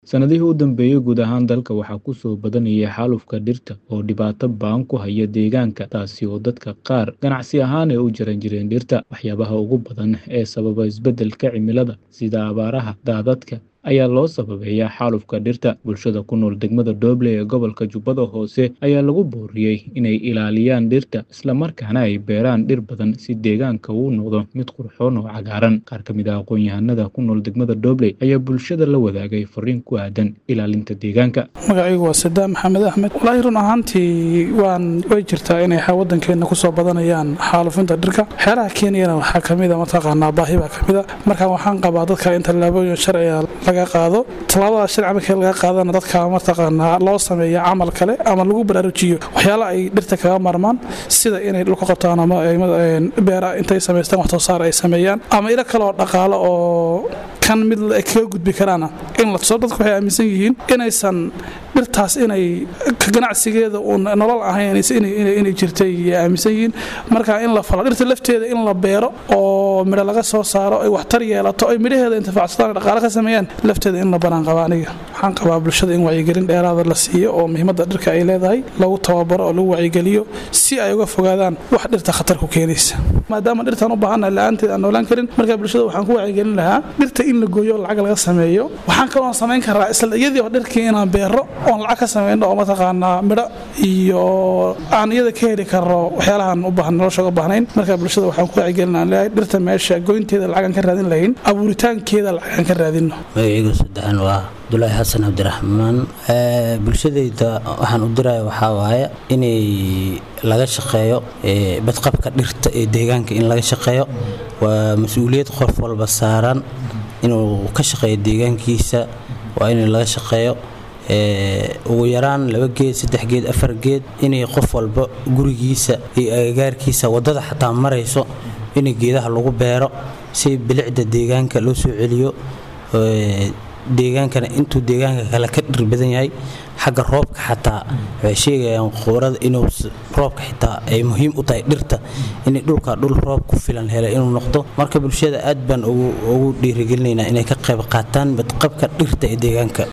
Sannadihii u dambeeyay, guud ahaan dalka waxaa ku soo badanayay xaalufka dhirta oo dhibaato ba'an ku haya deegaanka, taasi oo dadka qaar ganacsi ahaan ay u jaran jireen dhirta. Waxyaabaha ugu badan ee sababa isbeddelka cimilada, sida abaaraha, daadadka, ayaa loo sababeeyaa xaalufka dhirta. Bulshada ku nool degmada Dooble ee gobolka Jubbada Hoose ayaa lagu booriyay inay ilaaliyaan dhirta, isla markaana ay beeraan dhir badan si deegaanka uu u noqdo mid qurxoon oo cagaaran. Qaar ka mid ah aqoon-yahanada ku nool degmada Dooble ayaa bulshada la wadaagay fariin ku aadan ilaalinta deegaanka. magacaygu waa sadaam maxamed axmed walaahi run ahaantii waan way jirtaa inay wadankeena kusoo badanayaan xaalufinta dhirka xeeraha keeniyana waxaa kamida mataqaanaa baahi baa kamida marka waxaan qabaa dadka in tallaabooyin sharciga laga qaado tallaabada sharci markii laga qaadana dadka mataqaanaa loo sameeya camal kale ama lagu baraarujiyo waxyaala ay dhirta kaga marmaan sida inay dhulka qabtaan ama beera intay samaystaan wax soo saar ay sameeyaan ama ilo kale oo dhaqaalo oo kan mid kaga gudbi karaana in la tuso dadku waxay aaminsan yihiin inaysan dhirtaas inay ka ganacsigeeda uun nolol ahayn inay jirtay aaminsan yihiin marka in la falo dhirta lafteeda in la beero oo midho laga soo saaro ay waxtar yeelato ay midhaheeda intifaacsadaan dhaqaale ka sameeyaan lafteeda in la banaan qaba aniga waxaan qabaa bulshada in wacyigelin dheeraada la siiyo oo muhiimadda dhirka ay leedahay lagu tababaro oo lagu wacyigeliyo si ay uga fogaadaan wax dhirta khatar ku keenaysa maadaama dhirtaan u baahannahay la-aanteed aan noolaan karin marka bulshada waxaan ku wacyigelin lahaa dhirta in la gooyo oo lacag laga sameeyo waxaan kaloo samayn karaa isla iyadii oo dhirkii inaan beero oon lacag ka samayno oo mataqaanaa midho iyo aan iyada ka heli karno waxyaalahan u baahan nolosha uga baahnayn marka bulshada waxaan ku wacyigelin leeyahay dhirta meesha goynteeda lacagaan ka raadin lahayn abuuritaankeeda lacagaan ka raadino magacaygu saddexan waa abdulaahi xasan cabdiraxmaan bulshadayda waxaan u diraya waxaa waaye inay laga shaqeeyo badqabka dhirta ee deegaanka in laga shaqeeyo waa mas-uuliyad qof walba saaran inuu ka shaqeeyo deegaankiisa waa in laga shaqeeyo ugu yaraan laba geed saddex geed afar geed inay qof walba gurigiisa iyo agagaarkiisa waddada xataa marayso in geedaha lagu beero si bilicda deegaanka loo soo celiyo deegaankana intuu deegaanka kale ka dhir badan yahay xagga roobka xataa waxay sheegayaan quurada inuu roobka xitaa ay muhiim u tahay dhirta inay dhulka dhul roob ku filan helay inuu noqdo marka bulshada aad baan ugu dhiirigelinaynaa inay ka qayb qaataan badqabka dhirta ee deegaanka